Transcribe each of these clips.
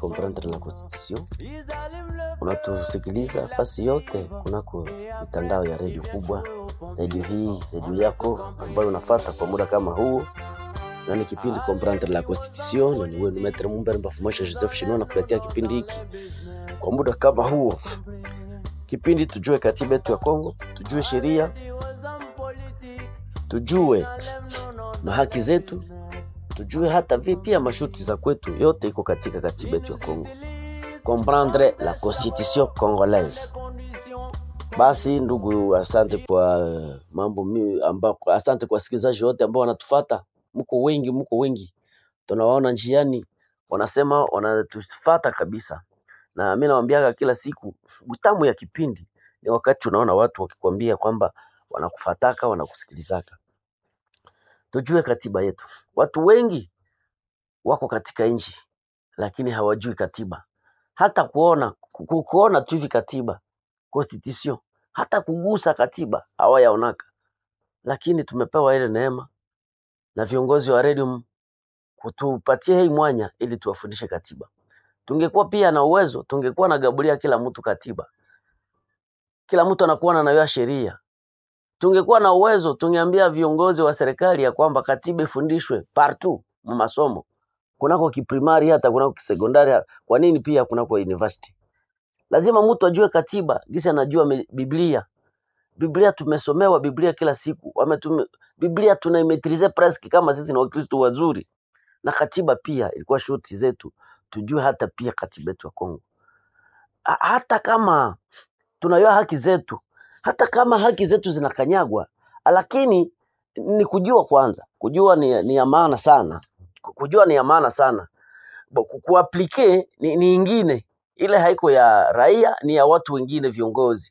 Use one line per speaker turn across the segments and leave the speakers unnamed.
comprendre la constitution. Unatusikiliza fasi yote kunako mitandao ya redio kubwa, redio hii, redio yako ambayo unafata kwa muda kama huu, na ni kipindi comprendre la constitution, na ni wenu Maitre Mumbere Mbafumasha Joseph Shino nakuletea kipindi hiki kwa muda kama huo, kipindi tujue katiba yetu ya Kongo, tujue sheria, tujue na haki zetu, tujue hata vi pia masharti za kwetu, yote iko katika katiba yetu ya Kongo. Comprendre la constitution congolaise. Basi ndugu, asante kwa uh, mambo mi, ambako, asante kwa wasikilizaji wote ambao wanatufata, mko wengi, mko wengi, tunawaona njiani, wanasema wanatufata kabisa, na mi nawambiaga kila siku, utamu ya kipindi ni wakati unaona watu wakikwambia kwamba wanakufataka, wanakusikilizaka. Tujue katiba yetu. Watu wengi wako katika nchi lakini hawajui katiba, hata kuona ku- ku- kuona tu hivi katiba constitution, hata kugusa katiba hawayaonaka, lakini tumepewa ile neema na viongozi wa redio kutupatia hii mwanya ili tuwafundishe katiba. Tungekuwa pia na uwezo, tungekuwa na gabulia kila mtu katiba, kila mtu anakuwa anayua sheria. Tungekuwa na uwezo, tungeambia viongozi wa serikali ya kwamba katiba ifundishwe partout mu masomo, kunako kiprimari, hata kunako kisekondari. Kwa nini pia kunako university? Lazima mtu ajue katiba, gisi anajua me- Biblia. Biblia tumesomewa Biblia kila siku, wametume, Biblia tunaimetrize presque kama sisi ni Wakristo wazuri, na katiba pia ilikuwa shuti zetu, tujue hata pia katiba yetu ya Kongo, Ha- hata kama tunajua haki zetu, hata kama haki zetu zinakanyagwa, lakini ni kujua kwanza. Kujua ni, ni ya maana sana, Ku- kujua ni ya maana sana. Bo- ku- Kuaplike ni, ni ingine, ile haiko ya raia, ni ya watu wengine, viongozi,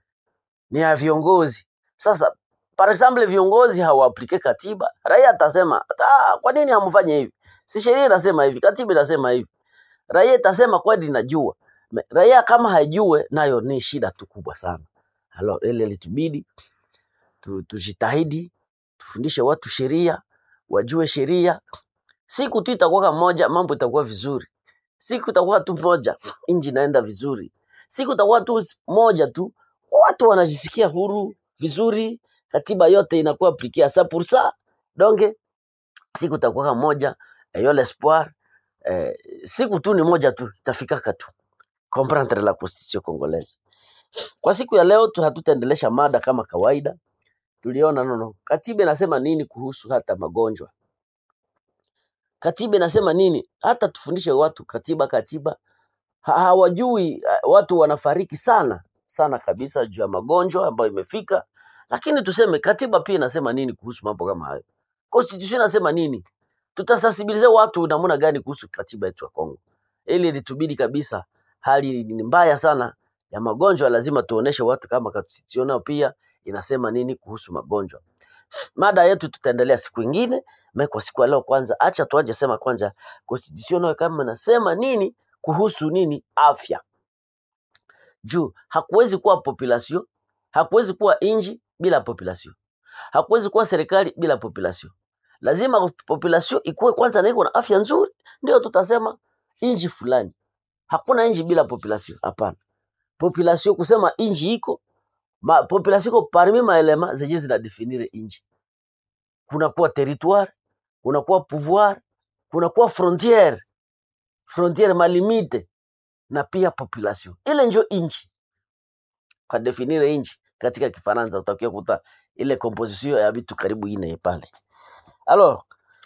ni ya viongozi. Sasa par example, viongozi hawaaplike katiba, raia atasema "Ah, kwa nini hamfanye hivi? Si sheria inasema hivi, katiba inasema hivi. Raia itasema kweli najua. Me- Raia kama haijue nayo ni shida tu kubwa sana. Halo, ile litubidi tu, tujitahidi tufundishe watu sheria, wajue sheria. Siku tu itakuwa moja, mambo itakuwa vizuri. Siku itakuwa tu moja, nchi inaenda vizuri. Siku itakuwa tu moja tu, watu wanajisikia huru vizuri, katiba yote inakuwa aplikia sa pour ça. Donc siku itakuwa moja, ayo l'espoir eh, siku tu ni moja tu itafikaka tu comprendre la constitution congolaise. Kwa siku ya leo tu hatutaendelesha mada kama kawaida. Tuliona nono, katiba inasema nini kuhusu hata magonjwa? Katiba inasema nini? Hata tufundishe watu katiba, katiba ha, hawajui. eh, Watu wanafariki sana sana kabisa juu ya magonjwa ambayo imefika, lakini tuseme katiba pia inasema nini kuhusu mambo kama hayo? Constitution inasema nini? Tutasensibilize watu namna gani kuhusu katiba yetu ya Kongo? Ili litubidi kabisa, hali ni mbaya sana ya magonjwa, lazima tuoneshe watu kama constitution nayo pia inasema nini kuhusu magonjwa. Mada yetu tutaendelea siku ingine, me kwa siku ya leo kwanza, acha tuaje sema kwanza constitution nayo kama inasema nini kuhusu nini afya. Juu hakuwezi kuwa population, hakuwezi kuwa inji bila population, hakuwezi kuwa serikali bila population. Lazima population ikuwe kwanza na iko na afya nzuri, ndio tutasema inji fulani. Hakuna inji bila population, hapana. Population kusema inji iko ma, population iko parmi maelema zenye zinadefinire inji. Kunakuwa territoire, kunakuwa pouvoir, kunakuwa frontiere, frontiere malimite na pia population. Ile njo inchi kwa definire inchi katika Kifaransa utakia kuta ile composition ya vitu karibu ine pale. Alors,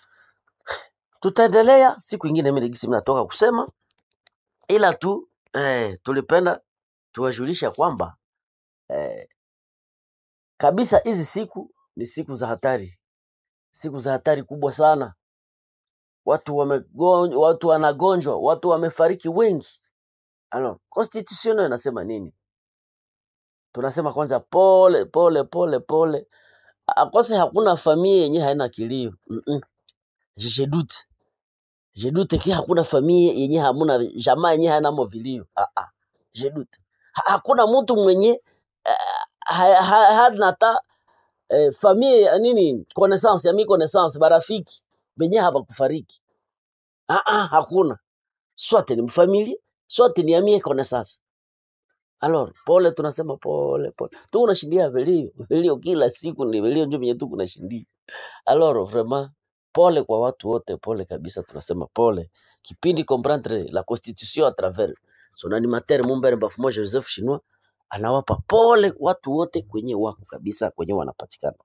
tutaendelea siku ingine, mimi gisi natoka kusema, ila tu eh, tulipenda tuwajulisha kwamba eh, kabisa hizi siku ni siku za hatari, siku za hatari kubwa sana. Watu wamegonjwa, watu wanagonjwa, watu wamefariki wengi. Alors, constitution inasema nini? Tunasema kwanza pole pole pole pole, akose hakuna familia yenye haina kilio mm -mm. Je doute je doute ki hakuna familia yenye hamuna jamaa yenye hainamo vilio ah -ah. Je doute ha, hakuna mtu mwenye uh, ha, ha, hana hata eh, familia ya nini connaissance ya mi connaissance barafiki benye habakufariki ah -ah, hakuna soit ni mfamilie soit ni amie connaissance alors pole tunasema pole pole tu unashindia vilio vilio kila siku ni vilio ndio venye tu kunashindia alors vraiment pole kwa watu wote pole kabisa tunasema pole kipindi comprendre la constitution à travers son animateur Mumbere Bafumo Joseph Chinois anawapa pole watu wote kwenye wako kabisa kwenye wanapatikana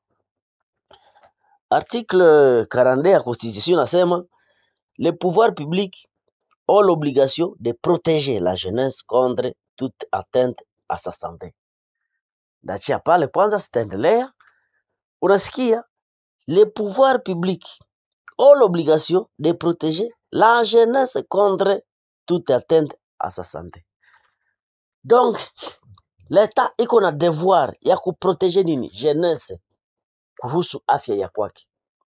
article 42 ya constitution nasema les pouvoirs publics ont l'obligation de protéger la jeunesse contre toute atteinte à sa santé ndachia pale kwanza sitaendelea unasikia les pouvoirs publics ont l'obligation de protéger la jeunesse contre toute atteinte à sa santé. Donc, l'État iko na devoir ya kuprotege nini jeunesse kuhusu afya ya kwake,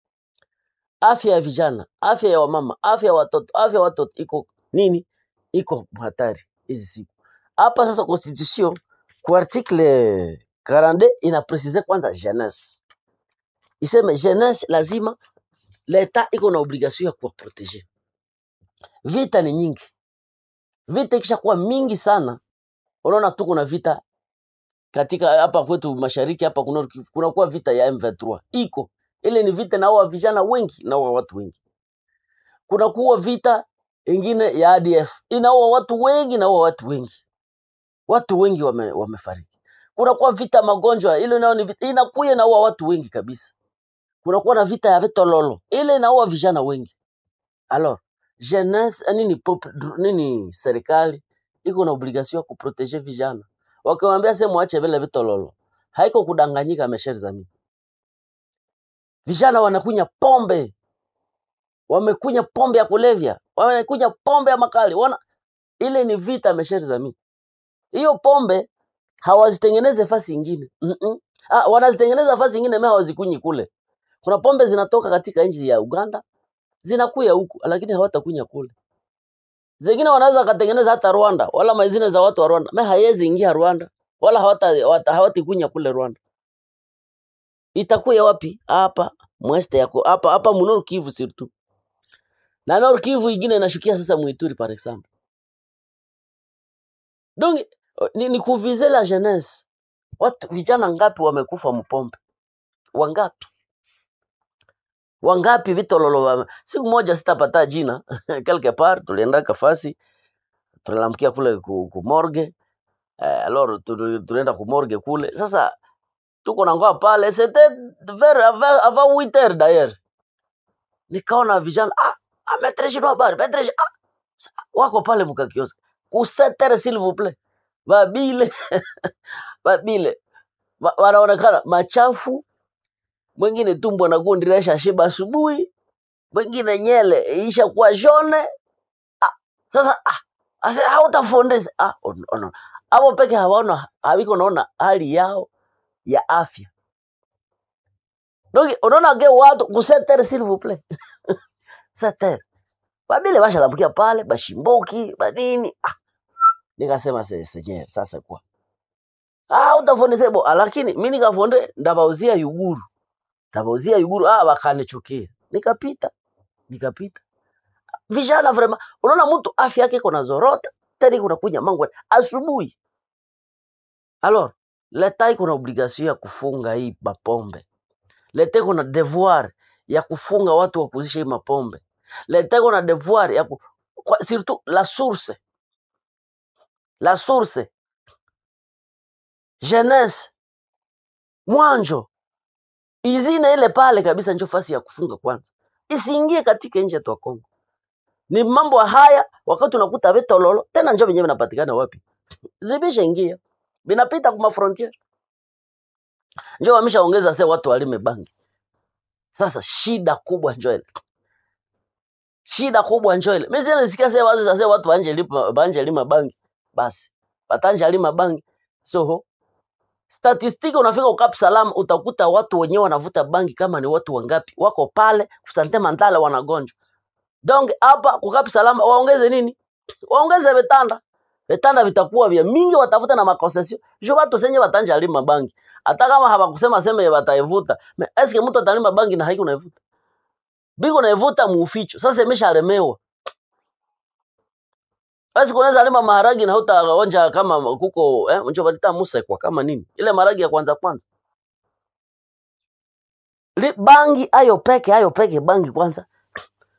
afya ya vijana, afya ya wamama, afya ya watoto, afya ya watoto iko nini, iko hatari hizi siku hapa. Sasa constitution kwa article 42 ina precise kwanza jeunesse, iseme jeunesse lazima leta iko na obligation ya kuwaprotege. Vita ni nyingi, vita ikishakuwa mingi sana, unaona tu kuna vita katika hapa kwetu mashariki hapa kuna kunakuwa vita ya M23 iko ile ni vita naua vijana wengi, naua watu wengi. Kunakuwa vita ingine ya ADF inaua watu wengi, naua watu wengi, watu wengi wame, wamefariki. Kunakuwa vita magonjwa, ile nayo ni vita inakuya inaua watu wengi kabisa. Kunakuwa na vita ya vitololo, ile inaua vijana wengi. Alors jeunesse eh, nini pop, dr- nini serikali iko na obligation ya kuprotege vijana, wakiwaambia sema mwache vile vitololo, haiko kudanganyika. Mesheri zami, vijana wanakunya pombe, wamekunya pombe ya kulevya, wamekunya pombe ya makali, wana ile ni vita. Mesheri zami, hiyo pombe hawazitengeneze fasi ingine mm -mm. Ah, wanazitengeneza fasi ingine, me hawazikunyi kule. Kuna pombe zinatoka katika nchi ya Uganda zinakuya huku, lakini hawatakunya kule. Zingine wanaweza wakatengeneza hata Rwanda, wala mazine za watu wa Rwanda, me haiwezi ingia Rwanda, wala hawata hawata- hawatikunya kule Rwanda. Itakuya wapi? Hapa mweste yako hapa hapa mu Nord Kivu surtout, na Nord Kivu ingine inashukia sasa Muituri par exemple. Donc ni, ni kuvize la jeunesse. Watu vijana ngapi wamekufa mpombe? Wangapi? Wangapi vitololo wame... Siku moja sitapata jina quelque part tulienda kafasi tunalamkia kule ku, ku morgue eh, alors tu- tulienda ku morgue kule sasa tuko na ngoa pale c'était vers avant avant 8 heures d'ailleurs nikaona vijana ah ah maître Gino habari maître Gino, ah wako pale mkakiosk ku 7 heures s'il vous plaît babile babile Wa- wanaonekana machafu mwingine tumbo na gundi resha shiba asubuhi mwingine nyele isha kuwa jone ah, sasa ah, ase hautafundisha ah, on- on- abo peke hawaona haviko naona hali yao ya afya donc unaona ge watu ku 7 heures s'il vous plaît 7 heures babile bashalambukia pale bashimboki banini ah, nikasema se senyer sasa kwa ah utafundisha bo ah, lakini mimi nikafonde ndabauzia yuguru ndabauzia yuguru ah wakanichukia nikapita nikapita vijana vraiment unaona mtu afya yake iko na zorota tena kuna kunya mangu asubuhi alors leta iko na obligation ya kufunga hii mapombe leta iko na devoir ya kufunga watu wa kuzisha hii mapombe leta iko na devoir ya ku... kwa, surtout la source la source jeunesse mwanjo izine ile pale kabisa njo fasi ya kufunga kwanza isiingie katika nchi yetu ya Kongo ni mambo haya wakati unakuta vitololo tena njo venyewe vinapatikana wapi zibisha ingia vinapita kuma frontier njo wameshaongeza se watu walime bangi sasa shida kubwa njo ile shida kubwa njo ile mimi sasa nisikia se watu sasa watu banje lima banje lima bangi basi batanja lima bangi so statistiki unafika ukap salam utakuta watu wenyewe wanavuta bangi kama ni watu wangapi wako pale kusante mandala wanagonjwa donc hapa kukap salam waongeze nini waongeze vitanda vitanda vitakuwa vya mingi watafuta na makonsesio jo watu senye watanja lima bangi hata kama hawakusema sema wataivuta me eske mtu atalima bangi na haiko naivuta biko naivuta muuficho sasa imeshalemewa basi kunaweza lima maharagi na hutaonja kama kuko eh, unjo balita musekwa kama nini ile maharagi ya kwanza kwanza Li, bangi ayo peke ayo peke bangi kwanza